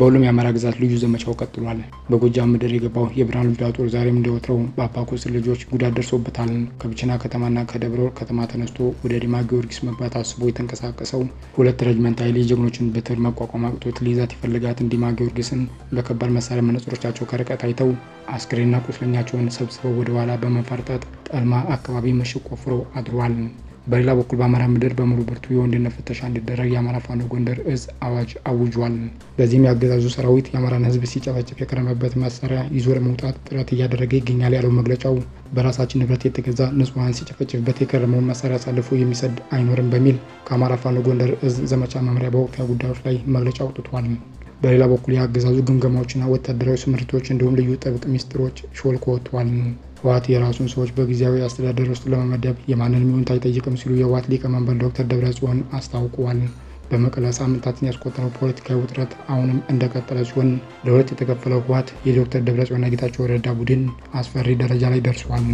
በሁሉም የአማራ ግዛት ልዩ ዘመቻው ቀጥሏል። በጎጃም ምድር የገባው የብርሃኑ ጁላ ጦር ዛሬም እንደወትረው በአባኮስ ልጆች ጉዳት ደርሶበታል። ከብቸና ከተማና ከደብረ ወርቅ ከተማ ተነስቶ ወደ ዲማ ጊዮርጊስ መግባት አስቦ የተንቀሳቀሰው ሁለት ረጅመንት ኃይል የጀግኖችን በትር መቋቋም አቅቶት ሊይዛት የፈለጋትን ዲማ ጊዮርጊስን በከባድ መሳሪያ መነጽሮቻቸው ከርቀት አይተው አስክሬንና ቁስለኛቸውን ሰብስበው ወደ ኋላ በመፈርጠጥ ጠልማ አካባቢ ምሽግ ቆፍሮ አድሯል። በሌላ በኩል በአማራ ምድር በሙሉ ብርቱ የወንድነት ፍተሻ እንዲደረግ የአማራ ፋኖ ጎንደር እዝ አዋጅ አውጇል። በዚህም የአገዛዙ ሰራዊት የአማራን ሕዝብ ሲጨፈጭፍ የከረመበት መሳሪያ ይዞ ለመውጣት ጥረት እያደረገ ይገኛል ያለው መግለጫው በራሳችን ንብረት የተገዛ ንጹሐን ሲጨፈጭፍበት የከረመውን መሳሪያ አሳልፎ የሚሰድ አይኖርም በሚል ከአማራ ፋኖ ጎንደር እዝ ዘመቻ መምሪያ በወቅታዊ ጉዳዮች ላይ መግለጫ አውጥቷል። በሌላ በኩል የአገዛዙ ግምገማዎችና ወታደራዊ ስምሪቶች እንዲሁም ልዩ ጥብቅ ሚስጥሮች ሾልኮ ወጥቷል። ህወሓት የራሱን ሰዎች በጊዜያዊ አስተዳደር ውስጥ ለመመደብ የማንንም ይሁንታ አይጠይቅም ሲሉ የህወሓት ሊቀመንበር ዶክተር ደብረጽዮን አስታውቀዋል። በመቀለ ሳምንታትን ያስቆጠረው ፖለቲካዊ ውጥረት አሁንም እንደቀጠለ ሲሆን ለሁለት የተከፈለው ህወሓት የዶክተር ደብረጽዮንና ጌታቸው ረዳ ቡድን አስፈሪ ደረጃ ላይ ደርሷል።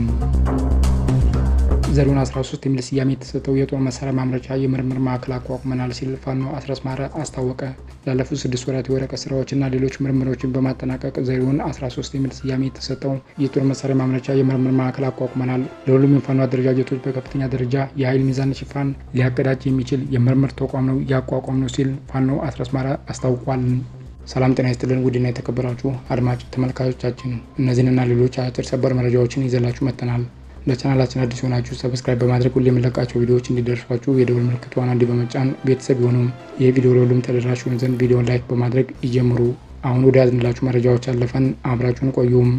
ዘሪሁን 13 የሚል ስያሜ የተሰጠው የጦር መሳሪያ ማምረቻ የምርምር ማዕከል አቋቁመናል ሲል ፋኖ አስረስማረ አስታወቀ። ላለፉት ስድስት ወራት የወረቀት ስራዎችና ሌሎች ምርምሮችን በማጠናቀቅ ዘሪሁን 13 የሚል ስያሜ የተሰጠው የጦር መሳሪያ ማምረቻ የምርምር ማዕከል አቋቁመናል። ለሁሉም የፋኖ አደረጃጀቶች በከፍተኛ ደረጃ የኃይል ሚዛን ሽፋን ሊያቀዳጅ የሚችል የምርምር ተቋም ነው ያቋቋም ነው ሲል ፋኖ አስረስማረ አስታውቋል። ሰላም ጤና ይስጥልን ውድና የተከበራችሁ አድማጭ ተመልካቾቻችን እነዚህንና ሌሎች አጭር ሰበር መረጃዎችን ይዘላችሁ መጥተናል። ለቻናላችን አዲስ የሆናችሁ ሰብስክራይብ በማድረግ ሁሌ የምንለቃቸው ቪዲዮዎች እንዲደርሷችሁ የደወል ምልክቷን አንዲ በመጫን ቤተሰብ የሆኑም ይህ ቪዲዮ ለሁሉም ተደራሽ ይሆን ዘንድ ቪዲዮን ላይክ በማድረግ ይጀምሩ። አሁን ወደ ያዝንላችሁ መረጃዎች አለፈን። አብራችሁን ቆዩም።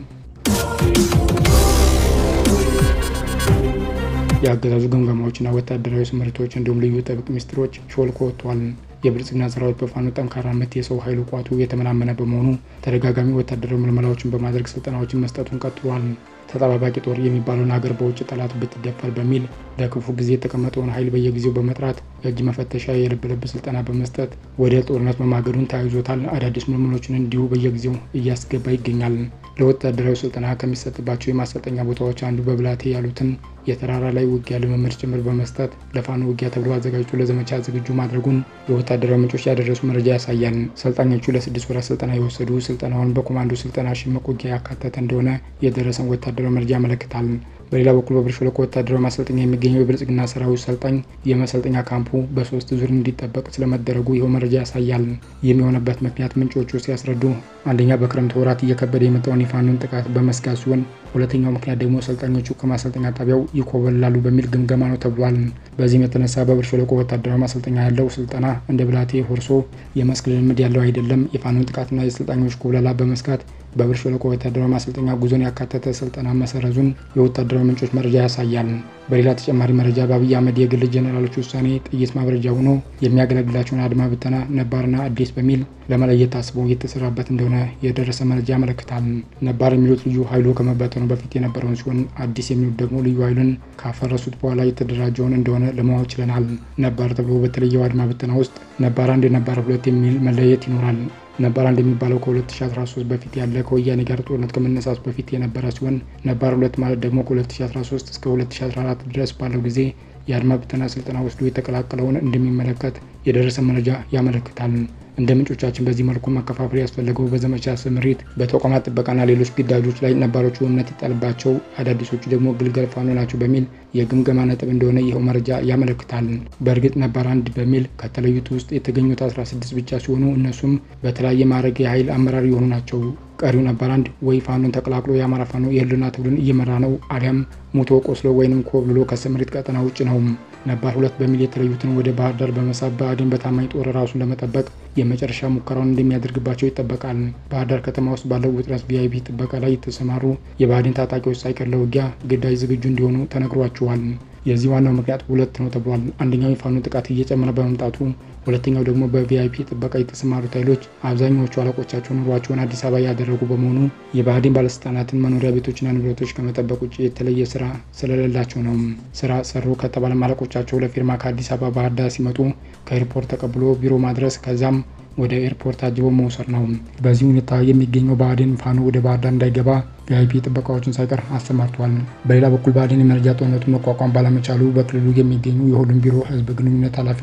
የአገዛዙ ግምገማዎችና ወታደራዊ ስምሪቶች እንዲሁም ልዩ ጥብቅ ሚስጥሮች ሾልኮ ወጥቷል። የብልጽግና ሰራዊት በፋኖ ጠንካራ ምት የሰው ኃይሉ ቋቱ የተመናመነ በመሆኑ ተደጋጋሚ ወታደራዊ ምልመላዎችን በማድረግ ስልጠናዎችን መስጠቱን ቀጥሏል። ተጠባባቂ ጦር የሚባለውን ሀገር በውጭ ጠላት ብትደፈር በሚል ለክፉ ጊዜ የተቀመጠውን ኃይል በየጊዜው በመጥራት የእጅ መፈተሻ፣ የልብ ልብ ስልጠና በመስጠት ወደ ጦርነት መማገዱን ተያይዞታል። አዳዲስ ምልምሎችን እንዲሁ በየጊዜው እያስገባ ይገኛል። ለወታደራዊ ስልጠና ከሚሰጥባቸው የማሰልጠኛ ቦታዎች አንዱ በብላቴ ያሉትን የተራራ ላይ ውጊያ ልምምድ ጭምር በመስጠት ለፋኖ ውጊያ ተብሎ አዘጋጅቶ ለዘመቻ ዝግጁ ማድረጉን የወታደራዊ ምንጮች ያደረሱ መረጃ ያሳያል። ሰልጣኞቹ ለስድስት ወራት ስልጠና የወሰዱ ሲሆን በኮማንዶ ስልጠና ሽምቅ ውጊያ ያካተተ እንደሆነ የደረሰን ወታደራዊ መረጃ ያመለክታል። በሌላ በኩል በብር ሸለቆ ወታደራዊ ማሰልጠኛ የሚገኘው የብልጽግና ሰራዊት ሰልጣኝ የመሰልጠኛ ካምፑ በሶስት ዙር እንዲጠበቅ ስለመደረጉ ይኸው መረጃ ያሳያል። ይህም የሆነበት ምክንያት ምንጮቹ ሲያስረዱ አንደኛ በክረምት ወራት እየከበደ የመጣውን የፋኖን ጥቃት በመስጋት ሲሆን፣ ሁለተኛው ምክንያት ደግሞ ሰልጣኞቹ ከማሰልጠኛ ጣቢያው ይኮበላሉ በሚል ግምገማ ነው ተብሏል። በዚህም የተነሳ በብር ሸለቆ ወታደራዊ ማሰልጠኛ ያለው ስልጠና እንደ ብላቴ ሆርሶ የመስክ ልምድ ያለው አይደለም። የፋኖን ጥቃትና የሰልጣኞች ኩብለላ በመስጋት በብር ሸለቆ ወታደራዊ ማሰልጠኛ ጉዞን ያካተተ ስልጠና መሰረዙን የወታደራዊ ምንጮች መረጃ ያሳያል። በሌላ ተጨማሪ መረጃ በአብይ አህመድ የግል ጀኔራሎች ውሳኔ ጥይት ማብረጃ ሆኖ የሚያገለግላቸውን አድማ ብተና ነባርና አዲስ በሚል ለመለየት ታስቦ እየተሰራበት እንደሆነ የደረሰ መረጃ ያመለክታል። ነባር የሚሉት ልዩ ኃይሉ ከመበተኑ በፊት የነበረውን ሲሆን አዲስ የሚሉት ደግሞ ልዩ ኃይሉን ካፈረሱት በኋላ የተደራጀውን እንደሆነ ለማወቅ ችለናል። ነባር ተብሎ በተለየው አድማ ብተና ውስጥ ነባር አንድ፣ ነባር ሁለት የሚል መለየት ይኖራል። ነባር አንድ የሚባለው ከ2013 በፊት ያለ ከወያኔ ጋር ጦርነት ከመነሳቱ በፊት የነበረ ሲሆን ነባር ሁለት ማለት ደግሞ ከ2013 እስከ 2014 ድረስ ባለው ጊዜ የአድማ ብተና ስልጠና ወስዶ የተቀላቀለውን እንደሚመለከት የደረሰ መረጃ ያመለክታል። እንደ ምንጮቻችን በዚህ መልኩ መከፋፈል ያስፈለገው በዘመቻ ስምሪት፣ በተቋማት ጥበቃና ሌሎች ግዳጆች ላይ ነባሮቹ እምነት ይጣልባቸው፣ አዳዲሶቹ ደግሞ ግልገል ፋኖ ናቸው በሚል የግምገማ ነጥብ እንደሆነ ይኸው መረጃ ያመለክታል። በእርግጥ ነባር አንድ በሚል ከተለዩት ውስጥ የተገኙት 16 ብቻ ሲሆኑ እነሱም በተለያየ ማዕረግ የኃይል አመራር የሆኑ ናቸው። ቀሪው ነባር አንድ ወይ ፋኖን ተቀላቅሎ የአማራ ፋኖ የህልውና ትግሉን እየመራ ነው፣ አሊያም ሙቶ ቆስሎ ወይንም ኮብልሎ ከስምሪት ቀጠና ውጭ ነው። ነባር ሁለት በሚል የተለዩትን ወደ ባህር ዳር በመሳብ ብአዴን በታማኝ ጦር ራሱን ለመጠበቅ የመጨረሻ ሙከራውን እንደሚያደርግባቸው ይጠበቃል። ባህር ዳር ከተማ ውስጥ ባለው ውጥረት ቪአይፒ ጥበቃ ላይ የተሰማሩ የብአዴን ታጣቂዎች ሳይቀር ለውጊያ ግዳጅ ዝግጁ እንዲሆኑ ተነግሯቸዋል። የዚህ ዋናው ምክንያት ሁለት ነው ተብሏል። አንደኛው የፋኖ ጥቃት እየጨመረ በመምጣቱ፣ ሁለተኛው ደግሞ በቪአይፒ ጥበቃ የተሰማሩት ኃይሎች አብዛኛዎቹ አለቆቻቸው ኑሯቸውን አዲስ አበባ ያደረጉ በመሆኑ የብአዴን ባለስልጣናትን መኖሪያ ቤቶችና ንብረቶች ከመጠበቅ ውጭ የተለየ ስራ ስለሌላቸው ነው። ስራ ሰሩ ከተባለ አለቆቻቸው ለፊርማ ከአዲስ አበባ ባህር ዳር ሲመጡ ከኤርፖርት ተቀብሎ ቢሮ ማድረስ ከዛም ወደ ኤርፖርት አጅቦ መውሰድ ነው። በዚህ ሁኔታ የሚገኘው ብአዴን ፋኖ ወደ ባህር ዳር እንዳይገባ ቪአይፒ ጥበቃዎችን ሳይቀር አሰማርቷል። በሌላ በኩል ብአዴን የመረጃ ጦርነቱን መቋቋም ባለመቻሉ በክልሉ የሚገኙ የሁሉም ቢሮ ህዝብ ግንኙነት ኃላፊዎች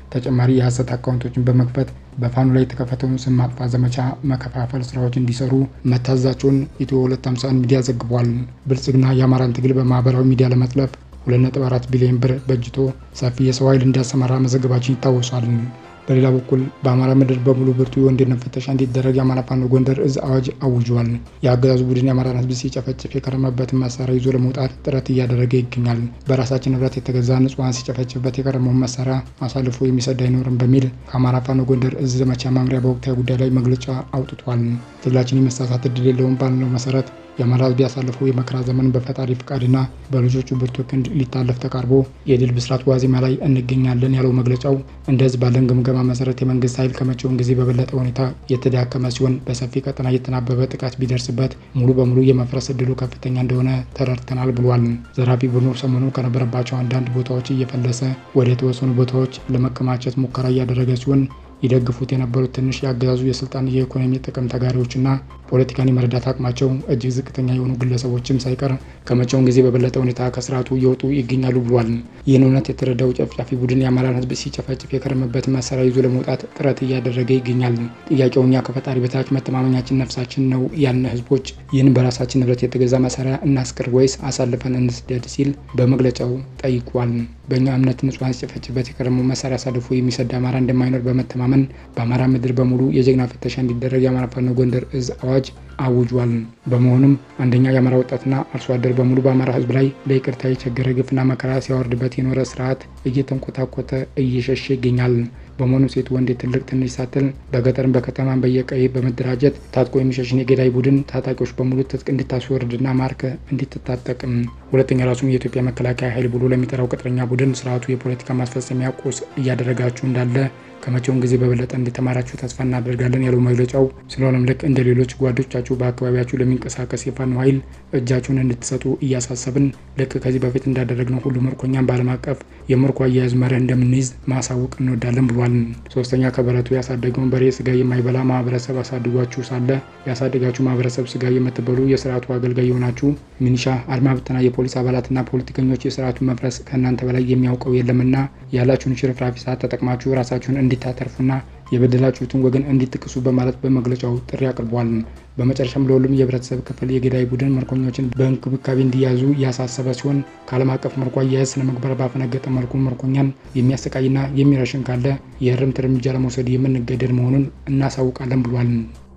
ተጨማሪ የሐሰት አካውንቶችን በመክፈት በፋኖ ላይ የተከፈተውን ስም ማጥፋት ዘመቻ መከፋፈል ስራዎች እንዲሰሩ መታዘዛቸውን ኢትዮ 251 ሚዲያ ዘግቧል። ብልጽግና የአማራን ትግል በማህበራዊ ሚዲያ ለመጥለፍ 2.4 ቢሊዮን ብር በጅቶ ሰፊ የሰው ኃይል እንዲያሰማራ መዘገባችን ይታወሳል። በሌላ በኩል በአማራ ምድር በሙሉ ብርቱ የወንድነት ፍተሻ እንዲደረግ የአማራ ፋኖ ጎንደር እዝ አዋጅ አውጇል። የአገዛዙ ቡድን የአማራን ሕዝብ ሲጨፈጭፍ የከረመበትን መሳሪያ ይዞ ለመውጣት ጥረት እያደረገ ይገኛል። በራሳችን ንብረት የተገዛ ንጹሐን ሲጨፈጭፍበት የከረመውን መሳሪያ አሳልፎ የሚሰድ አይኖርም በሚል ከአማራ ፋኖ ጎንደር እዝ ዘመቻ መምሪያ በወቅታዊ ጉዳይ ላይ መግለጫ አውጥቷል። ትግላችን የመሳሳት እድል የለውም ባልነው መሰረት የአማራ ህዝብ ያሳለፈው የመከራ ዘመን በፈጣሪ ፍቃድና በልጆቹ ብርቱ ክንድ ሊታለፍ ተቃርቦ የድል ብስራት ዋዜማ ላይ እንገኛለን ያለው መግለጫው እንደ ህዝብ ባለን ግምገማ መሰረት የመንግስት ኃይል ከመቼውም ጊዜ በበለጠ ሁኔታ የተዳከመ ሲሆን በሰፊ ቀጠና እየተናበበ ጥቃት ቢደርስበት ሙሉ በሙሉ የመፍረስ እድሉ ከፍተኛ እንደሆነ ተረድተናል ብሏል። ዘራፊ ቡድኑ ሰሞኑ ከነበረባቸው አንዳንድ ቦታዎች እየፈለሰ ወደ የተወሰኑ ቦታዎች ለመከማቸት ሙከራ እያደረገ ሲሆን ይደግፉት የነበሩት ትንሽ የአገዛዙ የስልጣን የኢኮኖሚ ጥቅም ተጋሪዎችና ፖለቲካን የመረዳት አቅማቸው እጅግ ዝቅተኛ የሆኑ ግለሰቦችም ሳይቀር ከመቼውም ጊዜ በበለጠ ሁኔታ ከስርዓቱ እየወጡ ይገኛሉ ብሏል። ይህን እውነት የተረዳው ጨፍጫፊ ቡድን የአማራን ህዝብ ሲጨፈጭፍ የከረመበትን መሳሪያ ይዞ ለመውጣት ጥረት እያደረገ ይገኛል። ጥያቄው እኛ ከፈጣሪ በታች መተማመኛችን ነፍሳችን ነው ያልነ ህዝቦች ይህን በራሳችን ንብረት የተገዛ መሳሪያ እናስቅር ወይስ አሳልፈን እንስደድ ሲል በመግለጫው ጠይቋል። በእኛ እምነት ንጹሐን ሲጨፈጭፍበት የከረመው መሳሪያ አሳልፎ የሚሰድ አማራ እንደማይኖር በመተማመን በአማራ ምድር በሙሉ የጀግና ፍተሻ እንዲደረግ የአማራ ፋኖ ጎንደር እዝ አዋጅ አውጇል። በመሆኑም አንደኛ የአማራ ወጣትና አርሶ አደር በሙሉ በአማራ ህዝብ ላይ ለይቅርታ የቸገረ ግፍና መከራ ሲያወርድበት የኖረ ስርዓት እየተንኮታኮተ እየሸሸ ይገኛል። በመሆኑ ሴት ወንድ ትልቅ ትንሽ ሳትል በገጠርም በከተማም በየቀይ በመደራጀት ታጥቆ የሚሸሽን የገዳይ ቡድን ታጣቂዎች በሙሉ ትጥቅ እንድታስወርድና ማርከ እንድትታጠቅም። ሁለተኛ ራሱም የኢትዮጵያ መከላከያ ኃይል ብሎ ለሚጠራው ቅጥረኛ ቡድን ስርዓቱ የፖለቲካ ማስፈጸሚያ ቁስ እያደረጋችሁ እንዳለ ከመቼውም ጊዜ በበለጠ እንዲተማራችሁ ተስፋ እናደርጋለን ያለው መግለጫው፣ ስለሆነም ልክ እንደ ሌሎች ጓዶቻችሁ በአካባቢያችሁ ለሚንቀሳቀስ የፋኖ ኃይል እጃችሁን እንድትሰጡ እያሳሰብን ልክ ከዚህ በፊት እንዳደረግነው ሁሉ ምርኮኛን በዓለም አቀፍ የምርኮ አያያዝ መርህ እንደምንይዝ ማሳወቅ እንወዳለን ብሏል። ሶስተኛ ከበረቱ ያሳደገውን በሬ ስጋ የማይበላ ማህበረሰብ አሳድጓችሁ ሳለ ያሳደጋችሁ ማህበረሰብ ስጋ የምትበሉ የስርዓቱ አገልጋይ የሆናችሁ ሚኒሻ፣ አድማ ብተና፣ የፖሊስ አባላትና ፖለቲከኞች የስርዓቱን መፍረስ ከእናንተ በላይ የሚያውቀው የለምና ያላችሁን ሽርፍራፊ ሰዓት ተጠቅማችሁ ራሳችሁን እንዲታተርፉና የበደላችሁትን ወገን እንዲትክሱ በማለት በመግለጫው ጥሪ አቅርቧል። በመጨረሻም ለሁሉም የህብረተሰብ ክፍል የገዳይ ቡድን ምርኮኞችን በእንክብካቤ እንዲያዙ ያሳሰበ ሲሆን ከዓለም አቀፍ ምርኮ አያያዝ ስነ ምግባር ባፈነገጠ መልኩ ምርኮኛን የሚያሰቃይና የሚረሽን ካለ የእርምት እርምጃ ለመውሰድ የምንገደድ መሆኑን እናሳውቃለን ብሏል።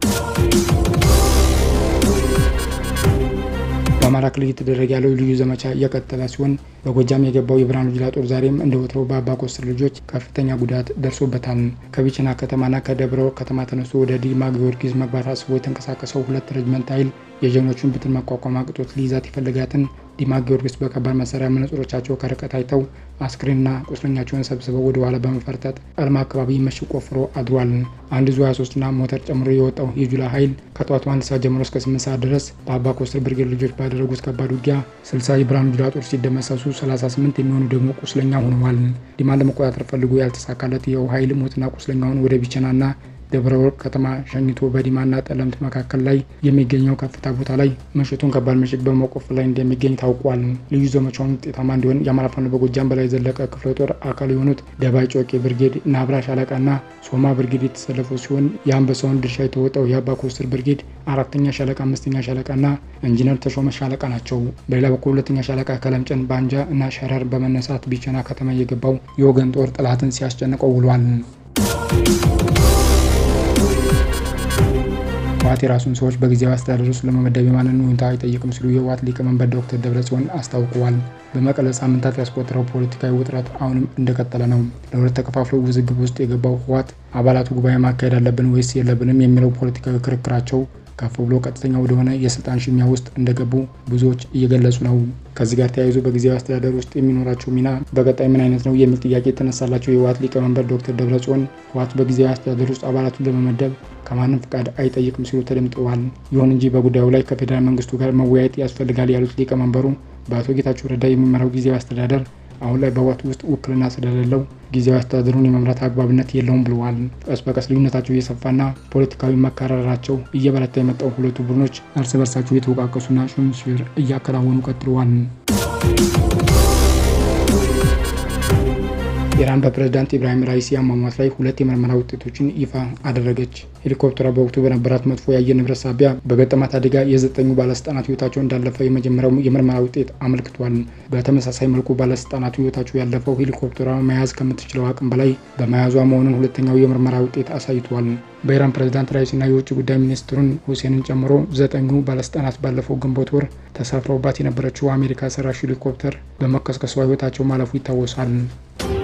በአማራ ክልል እየተደረገ ያለው ልዩ ዘመቻ እየቀጠለ ሲሆን በጎጃም የገባው የብርሃኑ ጁላ ጦር ዛሬም እንደ ወትሮው በአባ ኮስትር ልጆች ከፍተኛ ጉዳት ደርሶበታል። ከቢቸና ከተማና ከደብረ ከተማ ተነስቶ ወደ ዲማ ጊዮርጊስ መግባት አስቦ የተንቀሳቀሰው ሁለት ረጅመንት ኃይል የጀግኖቹን ብትን መቋቋም አቅቶት ሊይዛት የፈለጋትን ዲማ ጊዮርጊስ በከባድ መሳሪያ መነጽሮቻቸው ከርቀት አይተው አስክሬንና ቁስለኛቸውን ሰብስበው ወደ ኋላ በመፈርጠጥ ቀልማ አካባቢ ምሽግ ቆፍሮ አድሯል። አንድ ዙ 23ና ሞተር ጨምሮ የወጣው የጁላ ኃይል ከጠዋቱ አንድ ሰዓት ጀምሮ እስከ 8 ሰዓት ድረስ በአባ ኮስትር ብርጌድ ልጆች ባደረጉት ከባድ ውጊያ 60 የብርሃኑ ጁላ ጦር ሲደመሰሱ 38 የሚሆኑ ደግሞ ቁስለኛ ሆነዋል። ዲማን ለመቆጣጠር ፈልጎ ያልተሳካለት ይኸው ኃይል ሞትና ቁስለኛውን ወደ ቢቸናና ደብረ ወርቅ ከተማ ሸኝቶ በዲማና ጠለምት መካከል ላይ የሚገኘው ከፍታ ቦታ ላይ ምሽቱን ከባድ ምሽግ በመቆፈር ላይ እንደሚገኝ ታውቋል። ልዩ ዘመቻውን ውጤታማ እንዲሆን የአማራ ፋኖ በጎጃም በላይ ዘለቀ ክፍለ ጦር አካል የሆኑት ደባይ ጮቄ ብርጌድ፣ ናብራ ሻለቃና ሶማ ብርጌድ የተሰለፉ ሲሆን የአንበሳውን ድርሻ የተወጣው የአባ ኮስትር ብርጌድ አራተኛ ሻለቃ፣ አምስተኛ ሻለቃና ኢንጂነር ተሾመ ሻለቃ ናቸው። በሌላ በኩል ሁለተኛ ሻለቃ ከለምጨን ባንጃ እና ሸረር በመነሳት ቢቸና ከተማ የገባው የወገን ጦር ጠላትን ሲያስጨንቀው ውሏል። ህወሓት የራሱን ሰዎች በጊዜያዊ አስተዳደር ውስጥ ለመመደብ የማንን ሁኔታ አይጠይቅም ሲሉ የህወሓት ሊቀመንበር ዶክተር ደብረጽዮን አስታውቀዋል። በመቀለ ሳምንታት ያስቆጠረው ፖለቲካዊ ውጥረት አሁንም እንደቀጠለ ነው። ለሁለት ተከፋፍሎ ውዝግብ ውስጥ የገባው ህወሓት አባላቱ ጉባኤ ማካሄድ አለብን ወይስ የለብንም የሚለው ፖለቲካዊ ክርክራቸው ከፍ ብሎ ቀጥተኛ ወደሆነ የስልጣን ሽሚያ ውስጥ እንደገቡ ብዙዎች እየገለጹ ነው። ከዚህ ጋር ተያይዞ በጊዜያዊ አስተዳደር ውስጥ የሚኖራቸው ሚና በቀጣይ ምን አይነት ነው የሚል ጥያቄ የተነሳላቸው የህወሓት ሊቀመንበር ዶክተር ደብረጽዮን ህወሓት በጊዜያዊ አስተዳደር ውስጥ አባላቱን ለመመደብ ከማንም ፍቃድ አይጠይቅም ሲሉ ተደምጠዋል። ይሁን እንጂ በጉዳዩ ላይ ከፌዴራል መንግስቱ ጋር መወያየት ያስፈልጋል ያሉት ሊቀመንበሩ በአቶ ጌታቸው ረዳ የሚመራው ጊዜያዊ አስተዳደር አሁን ላይ በህወሓት ውስጥ ውክልና ስለሌለው ጊዜያዊ አስተዳደሩን የመምራት አግባብነት የለውም ብለዋል። ቀስ በቀስ ልዩነታቸው እየሰፋና ፖለቲካዊ መካረራቸው እየበረታ የመጣው ሁለቱ ቡድኖች እርስ በርሳቸው የተወቃቀሱና ሹምሽር እያከናወኑ ቀጥለዋል። ኢራን በፕሬዝዳንት ኢብራሂም ራይሲ አሟሟት ላይ ሁለት የምርመራ ውጤቶችን ይፋ አደረገች። ሄሊኮፕተሯ በወቅቱ በነበራት መጥፎ የአየር ንብረት ሳቢያ በገጠማት አደጋ የዘጠኙ ባለስልጣናት ህይወታቸው እንዳለፈ የመጀመሪያው የምርመራ ውጤት አመልክቷል። በተመሳሳይ መልኩ ባለስልጣናቱ ህይወታቸው ያለፈው ሄሊኮፕተሯ መያዝ ከምትችለው አቅም በላይ በመያዟ መሆኑን ሁለተኛው የምርመራ ውጤት አሳይቷል። በኢራን ፕሬዝዳንት ራይሲና የውጭ ጉዳይ ሚኒስትሩን ሁሴንን ጨምሮ ዘጠኙ ባለስልጣናት ባለፈው ግንቦት ወር ተሳፍረውባት የነበረችው አሜሪካ ሰራሽ ሄሊኮፕተር በመከስከሷ ህይወታቸው ማለፉ ይታወሳል።